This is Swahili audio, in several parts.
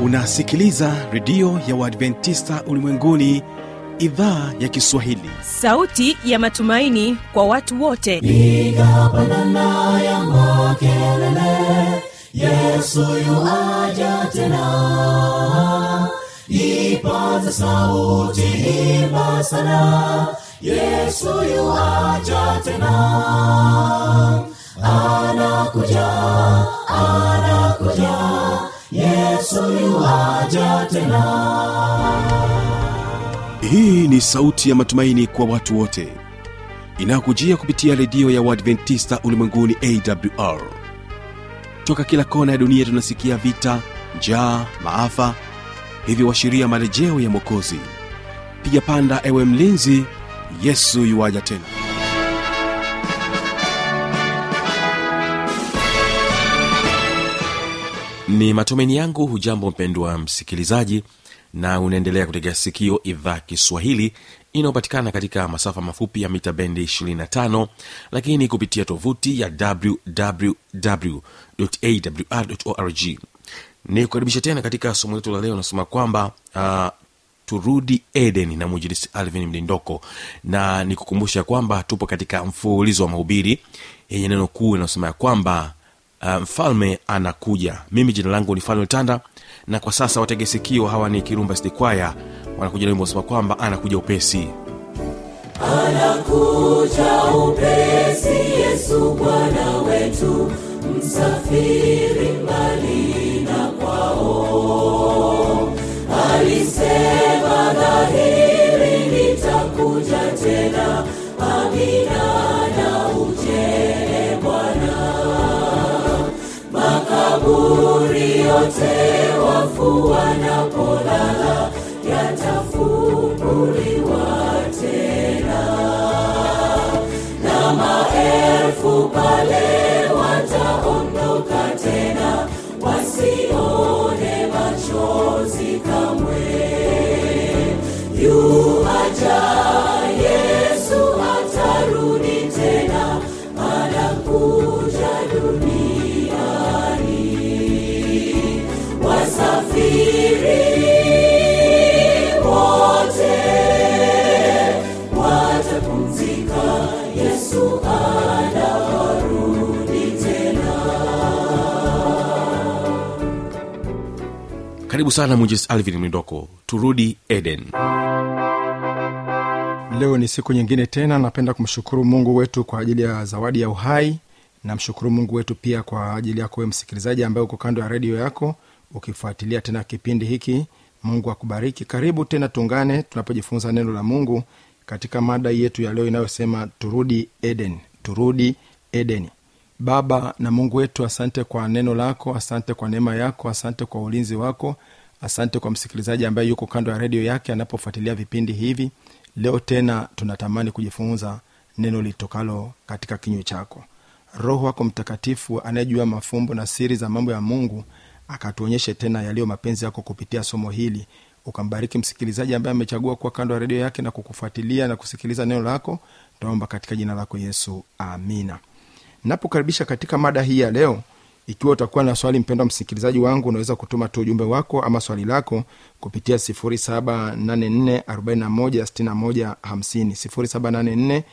unasikiliza redio ya uadventista ulimwenguni idhaa ya kiswahili sauti ya matumaini kwa watu wote piga pandana ya makelele yesu yuaja tena ipaza sauti imba sana yesu yuaja tena anakuja anakuja yesu yuaja tena hii ni sauti ya matumaini kwa watu wote inayokujia kupitia redio ya uadventista ulimwenguni awr toka kila kona ya dunia tunasikia vita njaa maafa hivyo washiria marejeo ya mwokozi piga panda ewe mlinzi yesu yuwaja tena ni matumaini yangu hujambo mpendwa msikilizaji na unaendelea kutegea sikio idhaa kiswahili inayopatikana katika masafa mafupi ya mita bendi 25 lakini kupitia tovuti ya wwwawr ni kukaribisha tena katika somo letu la leo nasema kwamba uh, turudi eden na mwinjilisi alvin mlindoko na nikukumbusha kwamba tupo katika mfululizo wa mahubiri yenye neno kuu inayosema ya kwamba uh, mfalme anakuja mimi jina langu ni falme tanda na kwa sasa watege sikio hawa ni kirumba stikwaya wanakuja na wimbo wasema kwamba anakuja upesi anakuja upesi yesu bwana wetu msafiri mbali na kwao alisema dhahiri nitakuja tena amina na ujele bwana makaburi yote wafu wanapolala yatafunguliwa tena na maelfu pale wataondoka tena wasione machozi kamwe yuaja yesu atarudi tena anakuja duniani wasafiri wote watapumzika yesu anarudi tena karibu sana mwinjilisi alvin mlindoko turudi eden leo ni siku nyingine tena napenda kumshukuru mungu wetu kwa ajili ya zawadi ya uhai namshukuru mungu wetu pia kwa ajili yako we msikilizaji ambaye uko kando ya redio yako ukifuatilia tena kipindi hiki mungu akubariki karibu tena tungane tunapojifunza neno la mungu katika mada yetu ya leo inayosema turudi eden turudi edeni baba na mungu wetu asante kwa neno lako asante kwa neema yako asante kwa ulinzi wako asante kwa msikilizaji ambaye yuko kando ya redio yake anapofuatilia vipindi hivi leo tena tunatamani kujifunza neno litokalo katika kinywa chako roho wako mtakatifu anayejua mafumbo na siri za mambo ya mungu akatuonyeshe tena yaliyo mapenzi yako kupitia somo hili ukambariki msikilizaji ambaye amechagua kuwa kando ya redio yake na kukufuatilia na kusikiliza neno lako taomba katika jina lako yesu amina napokaribisha katika mada hii ya leo ikiwa utakuwa na swali mpendwa msikilizaji wangu unaweza kutuma tu ujumbe wako ama swali lako kupitia 784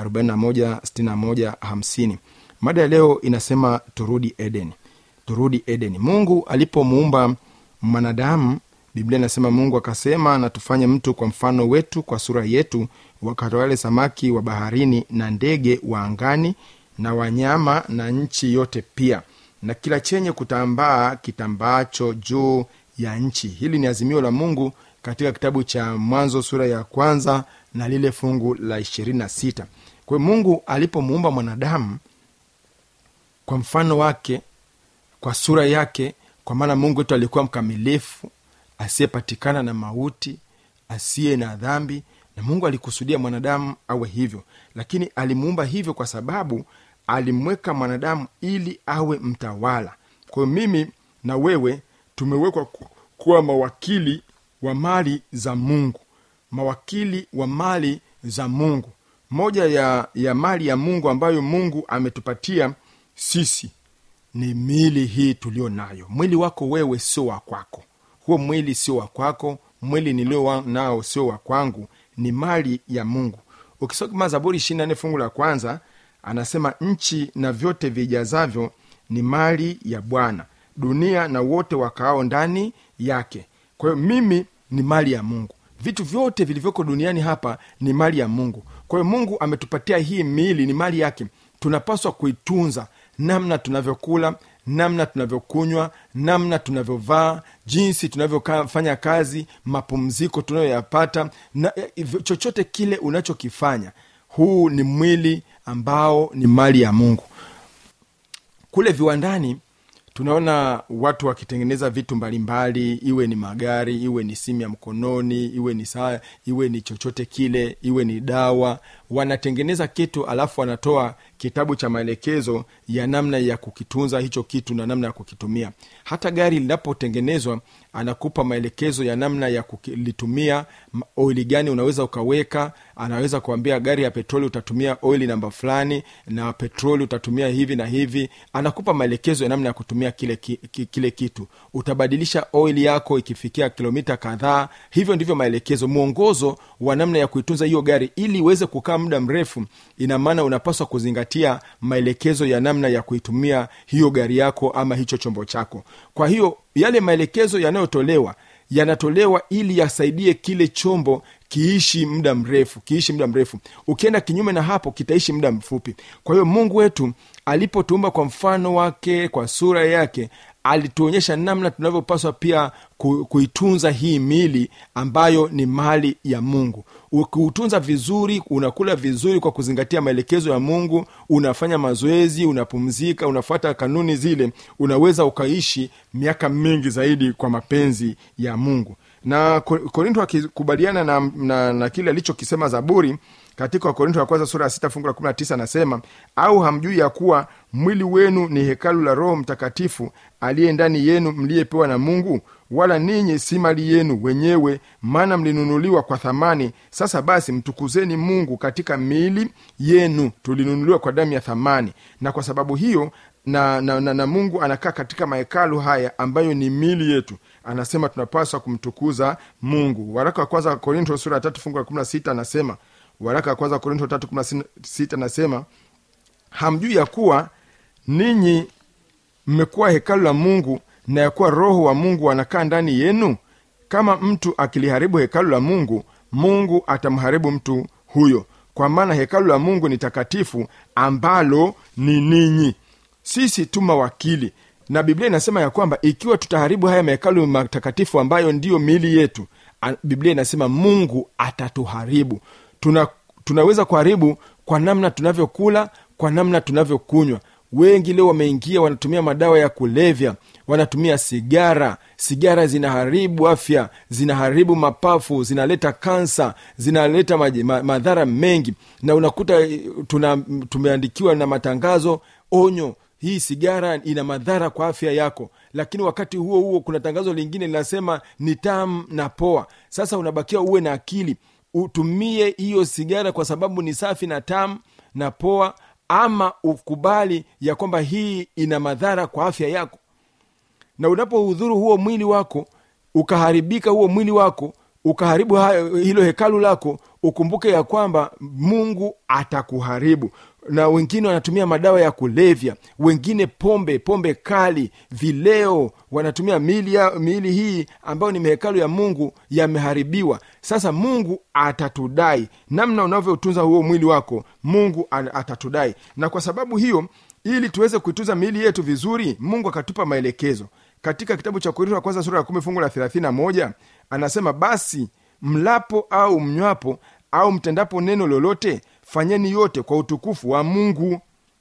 41 mada ya leo inasema turudi eden turudi eden mungu alipomuumba mwanadamu biblia inasema mungu akasema na tufanye mtu kwa mfano wetu kwa sura yetu wakatawale samaki wa baharini na ndege wa angani na wanyama na nchi yote pia na kila chenye kutambaa kitambaacho juu ya nchi hili ni azimio la mungu katika kitabu cha mwanzo sura ya kwanza na lile fungu la ishirini na sita kwa hiyo mungu alipomuumba mwanadamu kwa mfano wake kwa sura yake kwa maana mungu wetu alikuwa mkamilifu asiyepatikana na mauti asiye na dhambi na mungu alikusudia mwanadamu awe hivyo lakini alimuumba hivyo kwa sababu alimweka mwanadamu ili awe mtawala kwa hiyo mimi na wewe tumewekwa ku- kuwa mawakili wa mali za mungu mawakili wa mali za mungu moja ya, ya mali ya mungu ambayo mungu ametupatia sisi ni miili hii tulio nayo mwili wako wewe sio wa kwako huo mwili sio wa kwako mwili nilio wa- nao sio wa kwangu ni mali ya mungu ukisoma zaburi ishiri nne fungu la kwanza anasema nchi na vyote vijazavyo ni mali ya bwana dunia na wote wakaao ndani yake kwa hiyo mimi ni mali ya mungu vitu vyote vilivyoko duniani hapa ni mali ya mungu kwa hiyo mungu ametupatia hii miili ni mali yake tunapaswa kuitunza namna tunavyokula namna tunavyokunywa namna tunavyovaa jinsi tunavyofanya kazi mapumziko tunayoyapata na eh, chochote kile unachokifanya huu ni mwili ambao ni mali ya mungu kule viwandani tunaona watu wakitengeneza vitu mbalimbali iwe ni magari iwe ni simu ya mkononi iwe ni saa iwe ni chochote kile iwe ni dawa wanatengeneza kitu alafu wanatoa kitabu cha maelekezo ya namna ya kukitunza hicho kitu na namna ya kukitumia hata gari linapotengenezwa anakupa maelekezo ya namna ya kulitumia m- oili gani unaweza ukaweka anaweza kuambia gari ya petroli utatumia oili namba fulani na petroli utatumia hivi na hivi anakupa maelekezo ya namna ya kutumia kile, ki, ki, kile kitu utabadilisha oili yako ikifikia kilomita kadhaa hivyo ndivyo maelekezo mwongozo wa namna ya kuitunza hiyo gari ili iweze kukaa muda mrefu ina maana unapaswa kuzingatia maelekezo ya namna ya kuitumia hiyo gari yako ama hicho chombo chako kwa hiyo yale maelekezo yanayotolewa yanatolewa ili yasaidie kile chombo kiishi muda mrefu kiishi muda mrefu ukienda kinyume na hapo kitaishi muda mfupi kwa hiyo mungu wetu alipotuumba kwa mfano wake kwa sura yake alituonyesha namna tunavyopaswa pia ku, kuitunza hii mili ambayo ni mali ya mungu ukiutunza vizuri unakula vizuri kwa kuzingatia maelekezo ya mungu unafanya mazoezi unapumzika unafuata kanuni zile unaweza ukaishi miaka mingi zaidi kwa mapenzi ya mungu na Ko- korinto akikubaliana na, na, na kile alichokisema zaburi katika wakorinto wa kwanza sura ya sita fungu la kumi na tisa anasema au hamjui ya kuwa mwili wenu ni hekalu la roho mtakatifu aliye ndani yenu mliyepewa na mungu wala ninyi si mali yenu wenyewe maana mlinunuliwa kwa thamani sasa basi mtukuzeni mungu katika miili yenu tulinunuliwa kwa damu ya thamani na kwa sababu hiyo na, na, na, na mungu anakaa katika mahekalu haya ambayo ni mili yetu anasema tunapaswa kumtukuza mungu waraka wa kwanza wa korinto sura ya tatu fungu la kumi na sita anasema waraka wa kwanza wa korinto tatu kumi na sita anasema hamjui ya kuwa ninyi mmekuwa hekalu la mungu na ya kuwa roho wa mungu anakaa ndani yenu kama mtu akiliharibu hekalu la mungu mungu atamharibu mtu huyo kwa maana hekalu la mungu ni takatifu ambalo ni ninyi sisi tu mawakili na biblia inasema ya kwamba ikiwa tutaharibu haya mahekalu matakatifu ambayo ndiyo miili yetu a- biblia inasema mungu atatuharibu tuna, tunaweza kuharibu kwa namna tunavyokula kwa namna tunavyokunywa wengi leo wameingia wanatumia madawa ya kulevya wanatumia sigara sigara zinaharibu afya zinaharibu mapafu zinaleta kansa zinaleta maji- ma, madhara mengi na unakuta eh, tuna, tumeandikiwa na matangazo onyo hii sigara ina madhara kwa afya yako lakini wakati huo huo kuna tangazo lingine linasema ni tamu na poa sasa unabakia uwe na akili utumie hiyo sigara kwa sababu ni safi na tamu na poa ama ukubali ya kwamba hii ina madhara kwa afya yako na unapohudhuru huo mwili wako ukaharibika huo mwili wako ukaharibu ha- hilo hekalu lako ukumbuke ya kwamba mungu atakuharibu na wengine wanatumia madawa ya kulevya wengine pombe pombe kali vileo wanatumia miili, ya, miili hii ambayo ni mahekalu ya mungu yameharibiwa sasa mungu atatudai namna unavyotunza huo mwili wako mungu a- atatudai na kwa sababu hiyo ili tuweze kuitunza miili yetu vizuri mungu akatupa maelekezo katika kitabu cha korinto wa kwanza sura ya kumi fungu la thelathini na moja anasema basi mlapo au mnywapo au mtendapo neno lolote fanyeni yote kwa utukufu wa mungu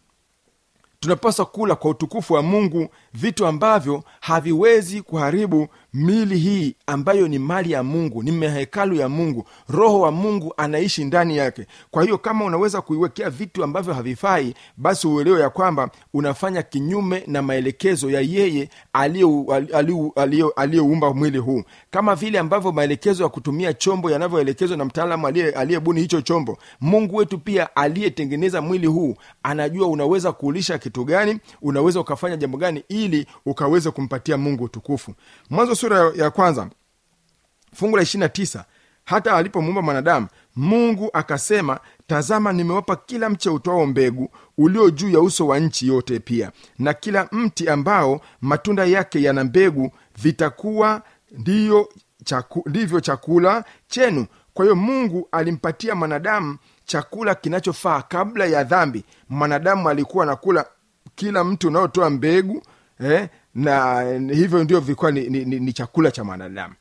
tunapaswa kula kwa utukufu wa mungu vitu ambavyo haviwezi kuharibu mili hii ambayo ni mali ya mungu ni mahekalu ya mungu roho wa mungu anaishi ndani yake kwa hiyo kama unaweza kuiwekea vitu ambavyo havifai basi uelewe ya kwamba unafanya kinyume na maelekezo ya yeye aliyeu- aliyeu- aliyeu- aliyeumba mwili huu kama vile ambavyo maelekezo ya kutumia chombo yanavyoelekezwa na mtaalamu aliye- aliyebuni hicho chombo mungu wetu pia aliyetengeneza mwili huu anajua unaweza kuulisha kitu kitu gani unaweza ukafanya jambo gani ili ukaweze kumpatia mungu utukufu mwanzo sura ya- ya kwanza fungu la ishirina tisa hata alipomuumba mwanadamu mungu akasema tazama nimewapa kila mche utwao mbegu ulio juu ya uso wa nchi yote pia na kila mti ambao matunda yake yana mbegu vitakuwa ndiyo chaku, ndivyo chakula chenu kwa hiyo mungu alimpatia mwanadamu chakula kinachofaa kabla ya dhambi mwanadamu alikuwa anakula kila mti unaotoa mbegu eh, na hivyo ndio vilikuwa ni, ni, ni, ni chakula cha mwanadamu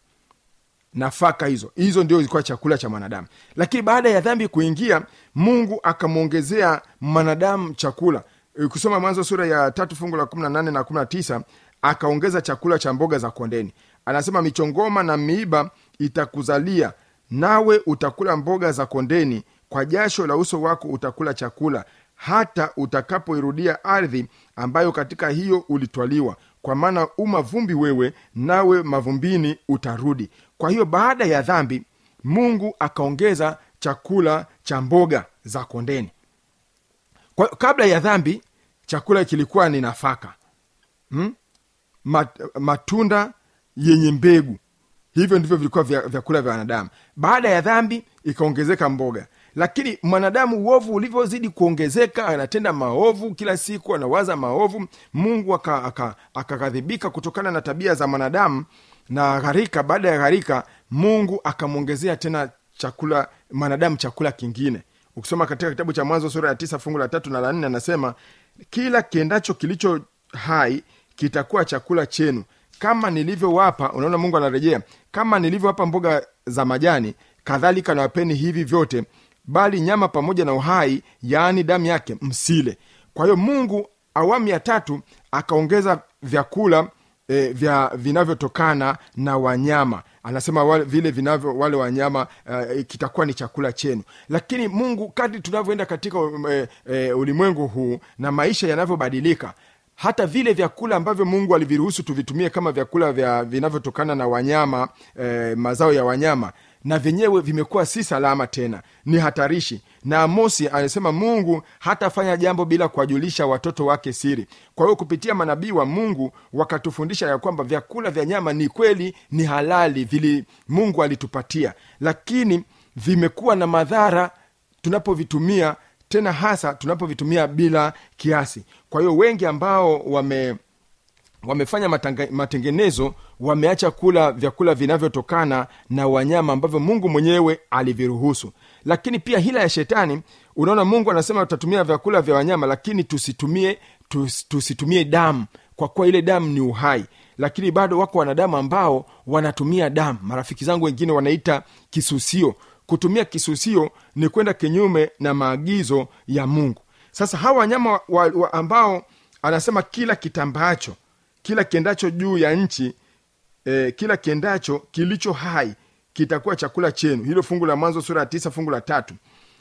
nafaka hizo hizo ndio ilikuwa chakula cha mwanadamu lakini baada ya dhambi kuingia mungu akamwongezea mwanadamu chakula kusoma mwanzo sura ya tatu fungu la 18 na 19 akaongeza chakula cha mboga za kondeni anasema michongoma na miiba itakuzalia nawe utakula mboga za kondeni kwa jasho la uso wako utakula chakula hata utakapoirudia ardhi ambayo katika hiyo ulitwaliwa kwa maana u mavumbi wewe nawe mavumbini utarudi kwa hiyo baada ya dhambi mungu akaongeza chakula cha mboga za kondeni kwa, kabla ya dhambi chakula kilikuwa ni nafaka hmm? Mat, matunda yenye mbegu hivyo ndivyo vilikuwa vya- vyakula vya wanadamu baada ya dhambi ikaongezeka mboga lakini mwanadamu uovu ulivyozidi kuongezeka anatenda maovu kila siku anawaza maovu mungu akakadhibika aka, akakadhibika kutokana na tabia za mwanadamu na gharika baada ya gharika mungu akamwongezea tena chakula mwanadamu chakula kingine ukisoma katika kitabu cha mwanzo sura ya tisa fungu la tatu na la nne anasema kila kiendacho kilicho hai kitakuwa chakula chenu kama nilivyowapa unaona mungu anarejea kama nilivyowapa mboga za majani kadhalika nawapeni hivi vyote bali nyama pamoja na uhai yaani damu yake msile kwa hiyo mungu awamu ya tatu akaongeza vyakula e, vya vinavyotokana na wanyama anasema wale, vile vinavyo wale wanyama uh, kitakuwa ni chakula chenu lakini mungu kadri tunavyoenda katika e, e, ulimwengu huu na maisha yanavyobadilika hata vile vyakula ambavyo mungu aliviruhusu tuvitumie kama vyakula vya vinavyotokana na wanyama e, mazao ya wanyama na vyenyewe vimekuwa si salama tena ni hatarishi na amosi anasema mungu hatafanya jambo bila kuwajulisha watoto wake siri kwa hiyo kupitia manabii wa mungu wakatufundisha ya kwamba vyakula vya nyama ni kweli ni halali vili mungu alitupatia lakini vimekuwa na madhara tunapovitumia tena hasa tunapovitumia bila kiasi kwa hiyo wengi ambao wame wamefanya matanga, matengenezo wameacha kula vyakula vinavyotokana na wanyama ambavyo mungu mwenyewe aliviruhusu lakini pia hila ya shetani unaona mungu anasema tutatumia vyakula vya wanyama lakini tusitumie tus, tusitumie damu kwa kuwa ile damu ni uhai lakini bado wako wanadamu ambao wanatumia damu marafiki zangu wengine wanaita kisusio kutumia kisusio ni kwenda kinyume na maagizo ya mungu sasa hawa wanyama wa, wa, wa ambao anasema kila kitambaacho kila kiendacho juu ya nchi eh, kila kiendacho kilicho hai kitakuwa chakula chenu hilo fungu la mwanzo sura ya tisa fungu la tatu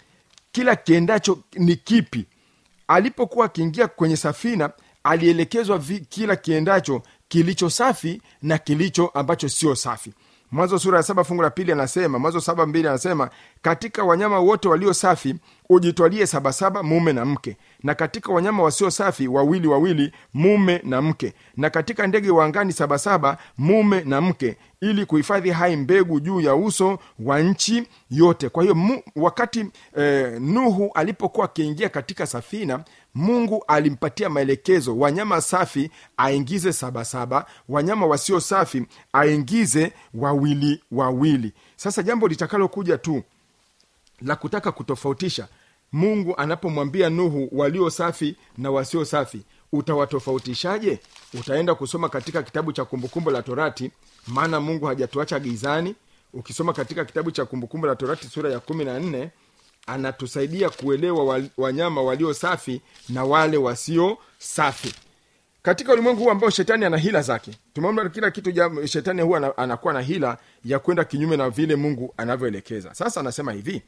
kila kiendacho ni kipi alipokuwa akiingia kwenye safina alielekezwa vi, kila kiendacho kilicho safi na kilicho ambacho sio safi mwanzo sura ya saba fungu la pili anasema mwanzo saba mbili anasema katika wanyama wote walio safi ujitwalie sabasaba mume na mke na katika wanyama wasio safi wawili wawili mume na mke na katika ndege wa angani sabasaba mume na mke ili kuhifadhi hai mbegu juu ya uso wa nchi yote kwa hiyo mu, wakati eh, nuhu alipokuwa akiingia katika safina mungu alimpatia maelekezo wanyama safi aingize sabasaba wanyama wasio safi aingize wawili wawili sasa jambo litakalokuja tu la kutaka kutofautisha mungu anapomwambia nuhu walio safi na wasio safi utawatofautishaje utaenda kusoma katika kitabu cha kumbukumbu la torati maana mungu hajatuacha gizani ukisoma katika kitabu cha kumbukumbu la torati sura ya kumi na nne anatusaidia kuelewa wa- wanyama walio safi na wale wasio safi katika ulimwengu huu ambao shetani ana hila zake tumeona kila kitu jam, shetani huwa ana- anakuwa na hila ya kwenda kinyume na vile mungu anavyoelekeza sasa anasema hivi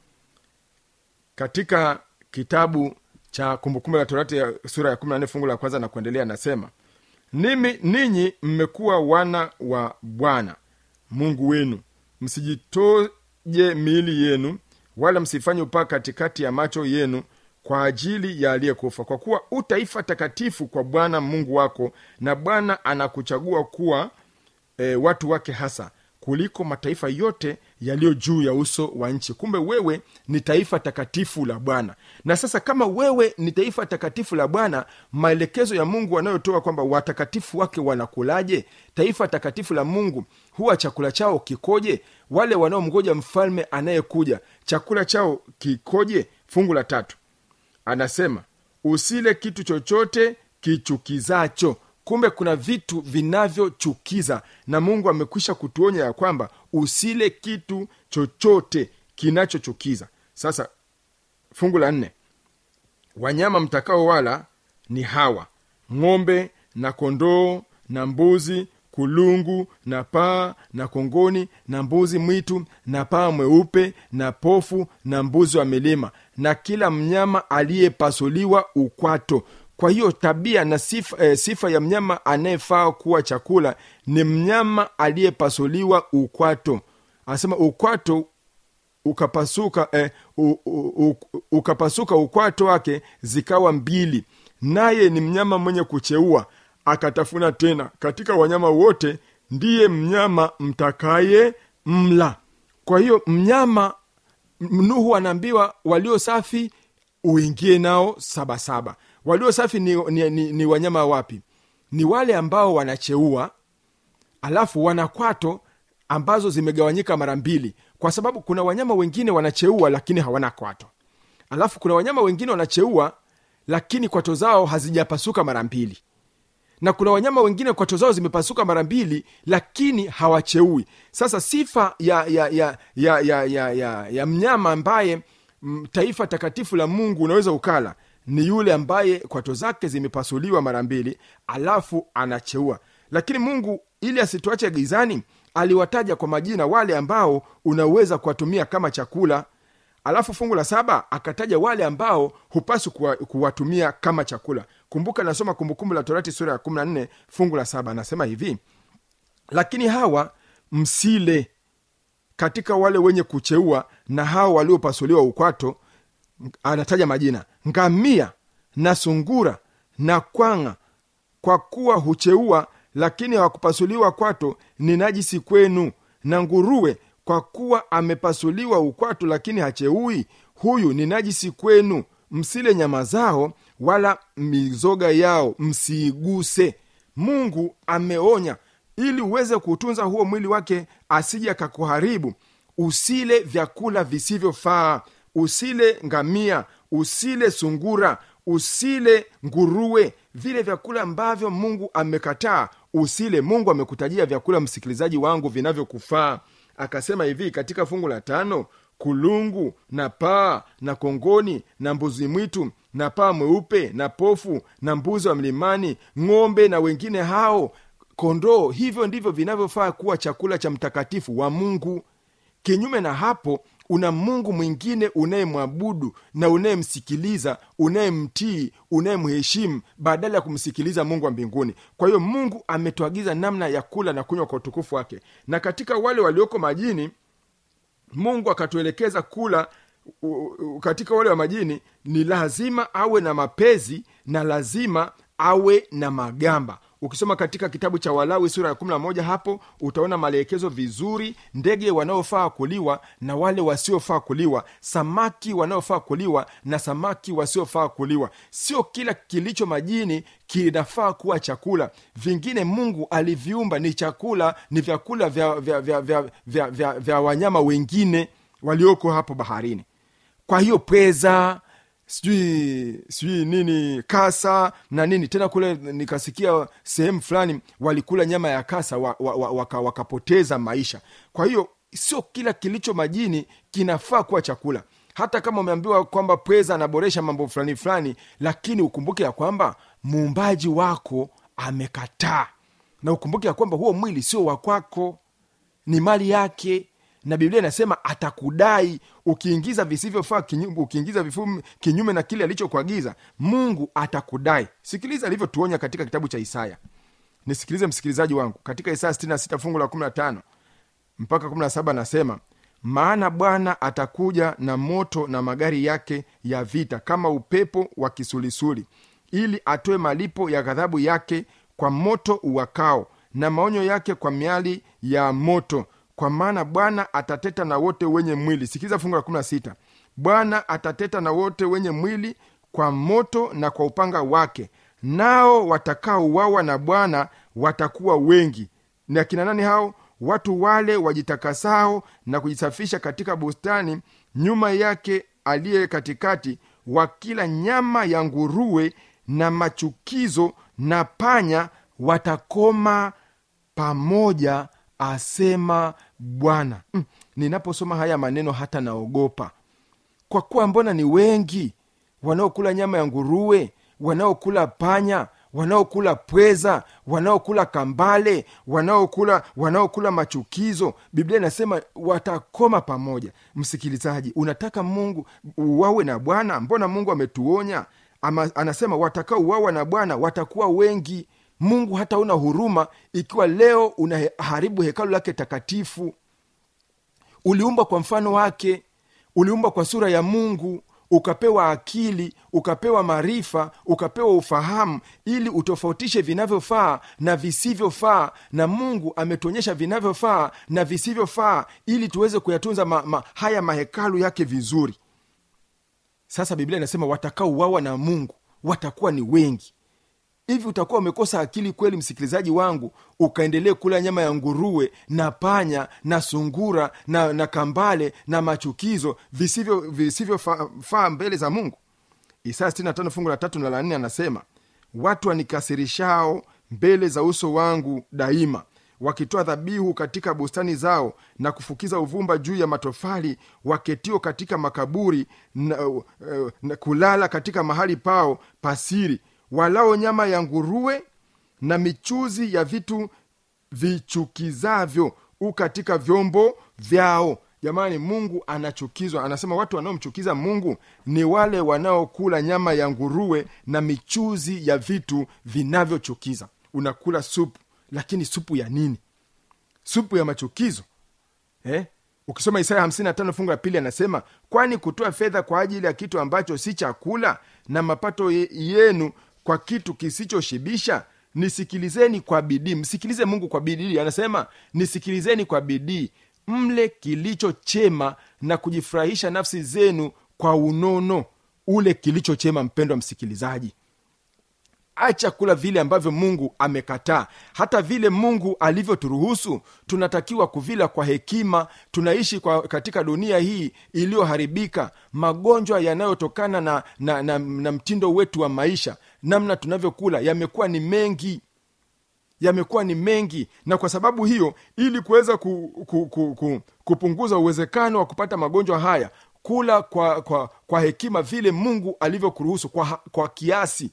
katika kitabu cha kumbukumbu la torati ya sura ya 14 fungu la kwanza na kuendelea anasema nimi ninyi mmekuwa wana wa bwana mungu wenu msijitoje miili yenu wala msifanye upaa katikati ya macho yenu kwa ajili ya aliyekufa kwa kuwa u taifa takatifu kwa bwana mungu wako na bwana anakuchagua kuwa e, watu wake hasa kuliko mataifa yote yaliyo juu ya uso wa nchi kumbe wewe ni taifa takatifu la bwana na sasa kama wewe ni taifa takatifu la bwana maelekezo ya mungu anayotoa kwamba watakatifu wake wanakulaje taifa takatifu la mungu huwa chakula chao kikoje wale wanaomgoja mfalme anayekuja chakula chao kikoje fungu la tatu anasema usile kitu chochote kichukizacho kumbe kuna vitu vinavyochukiza na mungu amekwisha kutuonya ya kwamba usile kitu chochote kinachochukiza sasa fungu la nne wanyama mtakao wala ni hawa ng'ombe na kondoo na mbuzi kulungu na paa na kongoni na mbuzi mwitu na paa mweupe na pofu na mbuzi wa milima na kila mnyama aliyepasuliwa ukwato kwa hiyo tabia na sifa, eh, sifa ya mnyama anayefaa kuwa chakula ni mnyama aliyepasuliwa ukwato anasema ukwato ukapasuka eh, u, u, u, ukapasuka ukwato wake zikawa mbili naye ni mnyama mwenye kucheua akatafuna tena katika wanyama wote ndiye mnyama mtakaye mla kwa hiyo mnyama nuhu anaambiwa walio safi uingie nao sabasaba walio safi ni, ni, ni, ni wanyama wapi ni wale ambao wanacheua alafu wana kwato ambazo zimegawanyika mara mbili kwa sababu kuna wanyama wengine wanacheua lakini hawana kwato alafu kuna wanyama wengine wanacheua lakini kwato zao hazijapasuka mara mbili na kuna wanyama wengine kwato zao zimepasuka mara mbili lakini hawacheui sasa sifa ya ya ya ya ya, ya, ya, ya mnyama ambaye m, taifa takatifu la mungu unaweza ukala ni yule ambaye kwato zake zimepasuliwa mara mbili alafu anacheua lakini mungu ili asituache gizani aliwataja kwa majina wale ambao unaweza kuwatumia kama chakula alafu fungu la saba akataja wale ambao hupaswi kuwa, kuwatumia kama chakula kumbuka nasoma kumbukumbu la torati sura ya 14 fungu la saba anasema hivi lakini hawa msile katika wale wenye kucheua na hawa waliopasuliwa ukwato anataja majina ngamia na sungura na kwanga kwa kuwa hucheua lakini hawakupasuliwa kwato ni najisi kwenu na nguruwe kwa kuwa amepasuliwa ukwato lakini hacheui huyu ni najisi kwenu msile nyama zao wala mizoga yao msiiguse mungu ameonya ili uweze kuutunza huo mwili wake asije akakuharibu usile vyakula visivyofaa usile ngamia usile sungura usile nguruwe vile vyakula ambavyo mungu amekataa usile mungu amekutajia vyakula msikilizaji wangu vinavyokufaa akasema hivi katika fungu la tano kulungu na paa na kongoni na mbuzi mwitu na paa mweupe na pofu na mbuzi wa mlimani ng'ombe na wengine hao kondoo hivyo ndivyo vinavyofaa kuwa chakula cha mtakatifu wa mungu kinyume na hapo una mungu mwingine unayemwabudu na unayemsikiliza unayemtii unayemheshimu badala ya kumsikiliza mungu wa mbinguni kwa hiyo mungu ametuagiza namna ya kula na kunywa kwa utukufu wake na katika wale walioko majini mungu akatuelekeza kula u, u, katika wale wa majini ni lazima awe na mapezi na lazima awe na magamba ukisoma katika kitabu cha walawi sura ya 11 hapo utaona maelekezo vizuri ndege wanaofaa kuliwa na wale wasiofaa kuliwa samaki wanaofaa kuliwa na samaki wasiofaa kuliwa sio kila kilicho majini kinafaa kuwa chakula vingine mungu aliviumba ni chakula ni vyakula vya, vya, vya, vya, vya, vya, vya wanyama wengine walioko hapo baharini kwa hiyo pweza sijui sijui nini kasa na nini tena kule nikasikia sehemu fulani walikula nyama ya kasa wa, wa, wa, waka, wakapoteza maisha kwa hiyo sio kila kilicho majini kinafaa kuwa chakula hata kama umeambiwa kwamba pweza anaboresha mambo fulani fulani lakini ukumbuke ya kwamba muumbaji wako amekataa na ukumbuke ya kwamba huo mwili sio wa kwako ni mali yake na biblia inasema atakudai ukiingiza visivyofaa kinyume, ukiingiza vifumu kinyume na kile alichokuagiza mungu atakudai sikiliza alivyotuonya katika kitabu cha isaya nisikilize msikilizaji wangu katika isaya 66 fungu la 15 mpaka 17 anasema maana bwana atakuja na moto na magari yake ya vita kama upepo wa kisulisuli ili atoe malipo ya ghadhabu yake kwa moto uwakao na maonyo yake kwa miali ya moto kwa maana bwana atateta na wote wenye mwili sikiliza fungu la 16 bwana atateta na wote wenye mwili kwa moto na kwa upanga wake nao watakaouawa na bwana watakuwa wengi ni akina nani hao watu wale wajitakasao na kujisafisha katika bustani nyuma yake aliye katikati wakila nyama ya nguruwe na machukizo na panya watakoma pamoja asema bwana mm, ninaposoma haya maneno hata naogopa kwa kuwa mbona ni wengi wanaokula nyama ya nguruwe wanaokula panya wanaokula pweza wanaokula kambale wanaokula wanaokula machukizo biblia inasema watakoma pamoja msikilizaji unataka mungu uwawe na bwana mbona mungu ametuonya Ama, anasema watakaouawa na bwana watakuwa wengi mungu hata una huruma ikiwa leo unaharibu hekalu lake takatifu uliumba kwa mfano wake uliumba kwa sura ya mungu ukapewa akili ukapewa maarifa ukapewa ufahamu ili utofautishe vinavyofaa na visivyofaa na mungu ametuonyesha vinavyofaa na visivyofaa ili tuweze kuyatunza ma, ma, haya mahekalu yake vizuri sasa biblia inasema watakaouawa na mungu watakuwa ni wengi hivi utakuwa umekosa akili kweli msikilizaji wangu ukaendelee kula nyama ya nguruwe na panya na sungura na, na kambale na machukizo visivyo visivyofaa fa, mbele za mungu isaya 65 fungu la tatu na la nne anasema watu wanikasirishao mbele za uso wangu daima wakitoa dhabihu katika bustani zao na kufukiza uvumba juu ya matofali waketio katika makaburi na, uh, na kulala katika mahali pao pasiri walao nyama ya nguruwe na michuzi ya vitu vichukizavyo u katika vyombo vyao jamani mungu anachukizwa anasema watu wanaomchukiza mungu ni wale wanaokula nyama ya nguruwe na michuzi ya vitu vinavyochukiza unakula supu lakini supu ya nini supu ya machukizo eh? ukisoma isaya 55 fungu la pili anasema kwani kutoa fedha kwa ajili ya kitu ambacho si chakula na mapato ye- yenu kwa kitu kisichoshibisha nisikilizeni kwa bidii msikilize mungu kwa bidii anasema nisikilizeni kwa bidii mle kilicho chema na kujifurahisha nafsi zenu kwa unono ule kilicho chema mpendwa msikilizaji acha kula vile ambavyo mungu amekataa hata vile mungu alivyoturuhusu tunatakiwa kuvila kwa hekima tunaishi kwa katika dunia hii iliyoharibika magonjwa yanayotokana na, na, na, na mtindo wetu wa maisha namna tunavyokula yamekuwa ni mengi yamekuwa ni mengi na kwa sababu hiyo ili kuweza ku, ku, ku, ku, kupunguza uwezekano wa kupata magonjwa haya kula kwa, kwa, kwa hekima vile mungu alivyokuruhusu kwa, kwa kiasi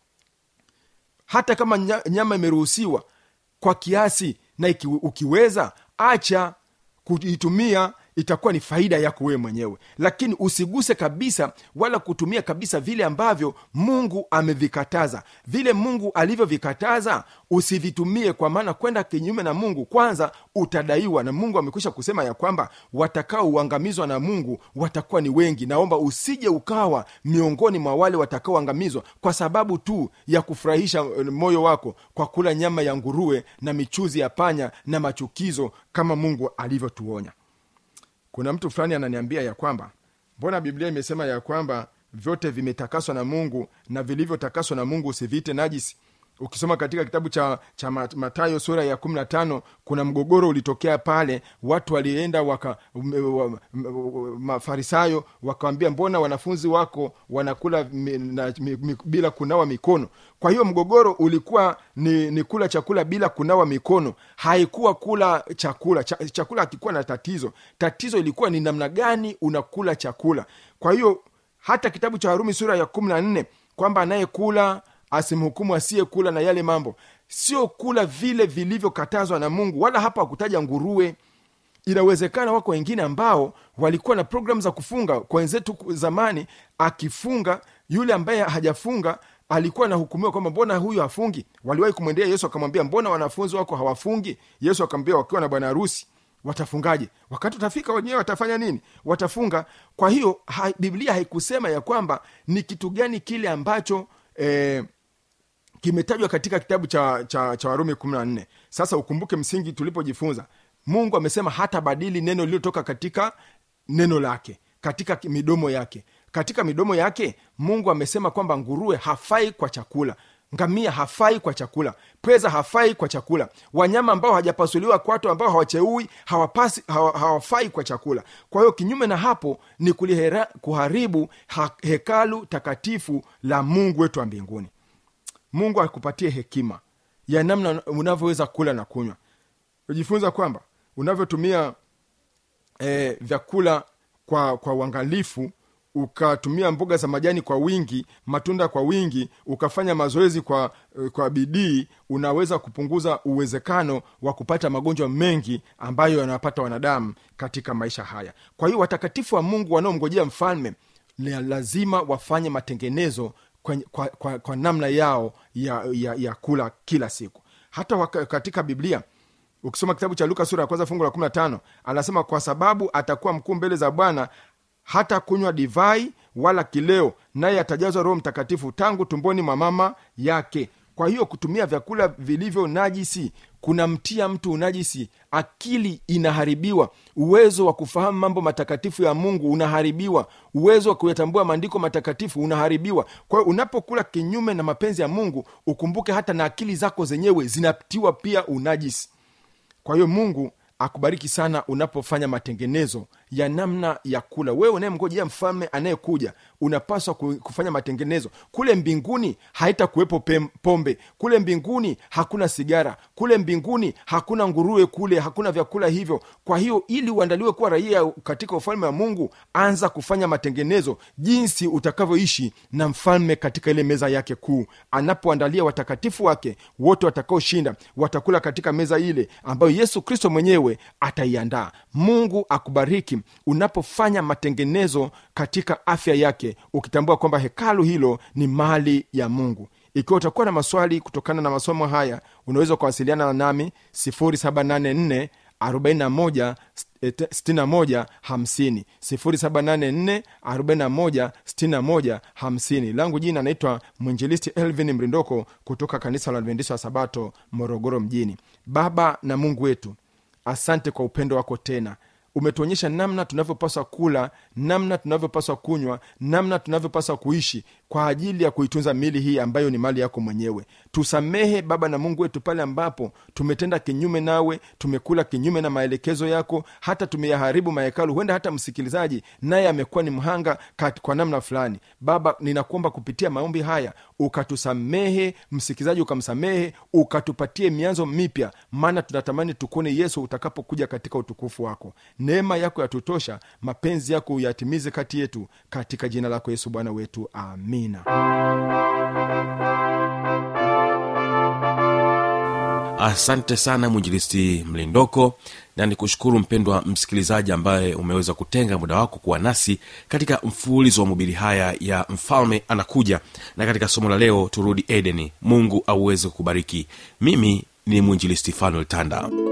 hata kama nya- nyama imeruhusiwa kwa kiasi na iki, ukiweza acha kuitumia itakuwa ni faida yako wewe mwenyewe lakini usiguse kabisa wala kutumia kabisa vile ambavyo mungu amevikataza vile mungu alivyovikataza usivitumie kwa maana kwenda kinyume na mungu kwanza utadaiwa na mungu amekwisha kusema ya kwamba watakaouangamizwa na mungu watakuwa ni wengi naomba usije ukawa miongoni mwa wale watakaoangamizwa kwa sababu tu ya kufurahisha eh, moyo wako kwa kula nyama ya nguruwe na michuzi ya panya na machukizo kama mungu alivyotuonya kuna mtu fulani ananiambia ya kwamba mbona biblia imesema ya kwamba vyote vimetakaswa na mungu na vilivyotakaswa na mungu usiviite najisi ukisoma katika kitabu cha, cha Mat- matayo sura ya 15 kuna mgogoro ulitokea pale watu walienda waka m- wa- m- mafarisayo wakawambia mbona wanafunzi wako wanakula mi, na, mi, mi, bila kunawa mikono kwa hiyo mgogoro ulikuwa ni, ni kula chakula bila kunawa mikono haikuwa kula chakula Cha, chakula hakikuwa na tatizo tatizo ilikuwa ni namna gani unakula chakula kwa hiyo hata kitabu cha warumi sura ya kumi na nne kwamba anayekula asimhukumu asiyekula na yale mambo sio kula vile vilivyokatazwa na mungu wala hapa wakutaja nguruwe inawezekana wako wengine ambao walikuwa na programu za kufunga kwa wenzetu zamani akifunga yule ambaye hajafunga alikuwa anahukumiwa kwamba mbona huyu hafungi waliwahi kumwendea yesu akamwambia mbona wanafunzi wako hawafungi yesu akamwambia wakiwa na bwana harusi watafungaje wakati utafika wenyewe watafanya nini watafunga kwa hiyo ha, biblia haikusema ya kwamba ni kitu gani kile ambacho eh, kimetajwa katika kitabu cha, cha, cha warumi kumi na nne sasa ukumbuke msingi tulipojifunza mungu amesema hata badili neno lililotoka katika neno lake katika ki- midomo yake katika midomo yake mungu amesema kwamba nguruwe hafai kwa chakula ngamia hafai kwa chakula pweza hafai kwa chakula wanyama ambao hawajapasuliwa kwato ambao hawacheui hawapasi hawa, hawafai kwa chakula kwa hiyo kinyume na hapo ni kulihera, kuharibu ha, hekalu takatifu la mungu wetu wa mbinguni mungu akupatie hekima ya namna unavyoweza kula na kunywa ujifunza kwamba unavyotumia e, vyakula kwa kwa uangalifu ukatumia mboga za majani kwa wingi matunda kwa wingi ukafanya mazoezi kwa kwa bidii unaweza kupunguza uwezekano wa kupata magonjwa mengi ambayo yanawapata wanadamu katika maisha haya kwa hiyo watakatifu wa mungu wanaomngojea mfalme ni lazima wafanye matengenezo kwa, kwa, kwa, kwa namna yao ya, ya, ya kula kila siku hata waka, katika biblia ukisoma kitabu cha luka sura ya kwanza fungu la 15 anasema kwa sababu atakuwa mkuu mbele za bwana hata kunywa divai wala kileo naye atajazwa roho mtakatifu tangu tumboni mwa mama yake kwa hiyo kutumia vyakula vilivyo najisi kunamtia mtu unajisi akili inaharibiwa uwezo wa kufahamu mambo matakatifu ya mungu unaharibiwa uwezo wa kuyatambua maandiko matakatifu unaharibiwa kwa hiyo unapokula kinyume na mapenzi ya mungu ukumbuke hata na akili zako zenyewe zinatiwa pia unajisi kwa hiyo mungu akubariki sana unapofanya matengenezo ya namna ya kula wewe unayemngojea mfalme anayekuja unapaswa ku- kufanya matengenezo kule mbinguni haitakuwepo pem- pombe kule mbinguni hakuna sigara kule mbinguni hakuna nguruwe kule hakuna vyakula hivyo kwa hiyo ili uandaliwe kuwa raia katika ufalme wa mungu anza kufanya matengenezo jinsi utakavyoishi na mfalme katika ile meza yake kuu anapoandalia watakatifu wake wote watakaoshinda watakula katika meza ile ambayo yesu kristo mwenyewe ataiandaa mungu akubariki unapofanya matengenezo katika afya yake ukitambua kwamba hekalu hilo ni mali ya mungu ikiwa utakuwa na maswali kutokana na masomo haya unaweza ukawasiliana nami 784 41 61 50 0784 41 61 50 langu jina naitwa mwinjilisti elvin mrindoko kutoka kanisa la adventista wa sabato morogoro mjini baba na mungu wetu asante kwa upendo wako tena umetuonyesha namna tunavyopaswa kula namna tunavyopaswa kunywa namna tunavyopaswa kuishi kwa ajili ya kuitunza mili hii ambayo ni mali yako mwenyewe tusamehe baba na mungu wetu pale ambapo tumetenda kinyume nawe tumekula kinyume na maelekezo yako hata tumeyaharibu mahekalu huenda hata msikilizaji naye amekuwa ni mhanga kat- kwa namna fulani baba ninakuomba kupitia maombi haya ukatusamehe msikilizaji ukamsamehe ukatupatie mianzo mipya maana tunatamani tukuone yesu utakapokuja katika utukufu wako neema yako yatutosha mapenzi yako uyatimize kati yetu katika jina lako yesu bwana wetu amina asante sana mwinjilisti mlindoko na nikushukuru mpendwa msikilizaji ambaye umeweza kutenga muda wako kuwa nasi katika mfululizo wa mobili haya ya mfalme anakuja na katika somo la leo turudi edeni mungu auweze kubariki mimi ni mwinjilisti fanuel tanda